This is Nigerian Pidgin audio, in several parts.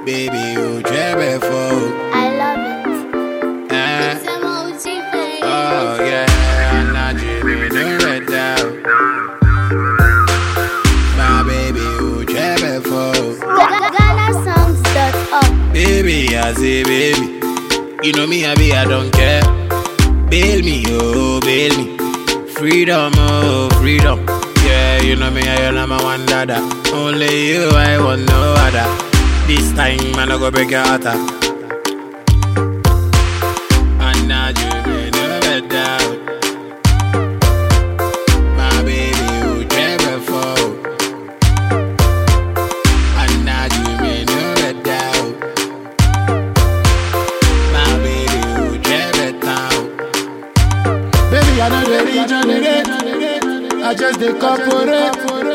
Baby, you jabber for. I love it. Eh. Oh yeah, I'm not dreaming of red down. My baby, you jabber for. GhanaSongs.org. Baby, I say baby. You know me, I be, I don't care. Bail me, oh, bail me. Freedom, oh, freedom. Yeah, you know me, I am my one dada. Only you, I want no other. This time, man, I go break your heart. ah. And now you may never doubt. My baby, you never fall. And now you may never doubt. My baby, you never doubt. Baby, I know the regenerate. I just the corporate.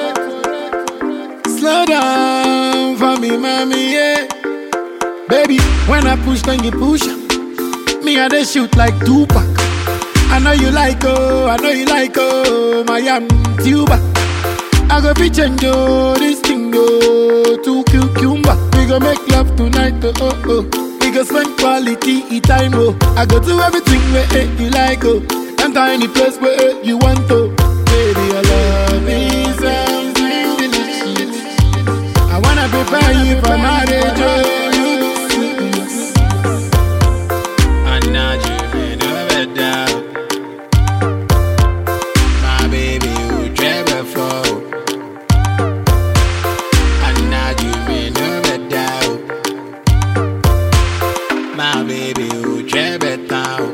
Slow down for me, mommy, yeah. Baby, when I push, then you push. Me, I they shoot like Tupac. I know you like, oh, I know you like, oh, my am tuba. I go be change, oh, this thing, oh, to cucumber. We go make love tonight, oh, oh, oh. We go spend quality time, oh. I go do everything where eh, you like, oh. Enter any place where eh, you want, oh. Baby, your love is something delicious. I wanna prepare you for marriage, oh. And now you may never doubt. My baby, you never fall. And now you may never doubt. My baby, you never doubt.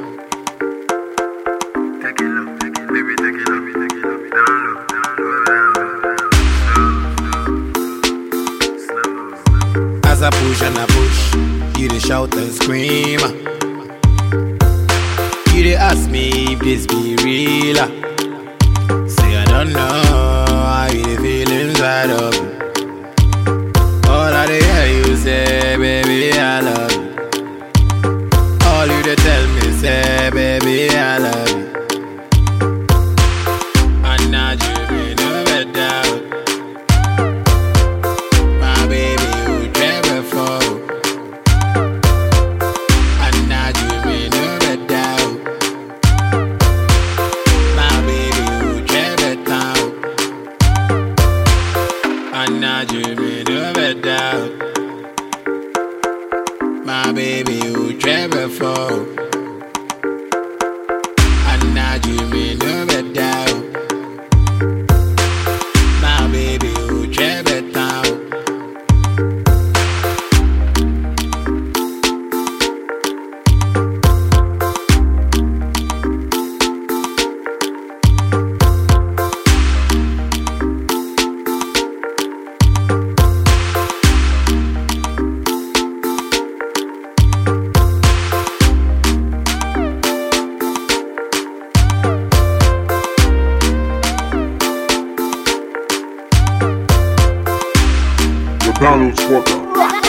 Take it low, take it, baby, take it low, take it low, down low, down low, down low, slow, slow, slow. As I push and I push, you dey shout and scream. You dey ask me if this be real. ah. Say I don't know how you dey feel inside of me. All I dey hear you say, baby, I love you. All you dey tell me say, baby, I love you. And now you may never doubt. My baby, you never fall. And now you may never doubt. My baby, you never doubt. And now you may never doubt. My baby, you never fall. And now you may never doubt. My baby, you never doubt. The Donald Squawker.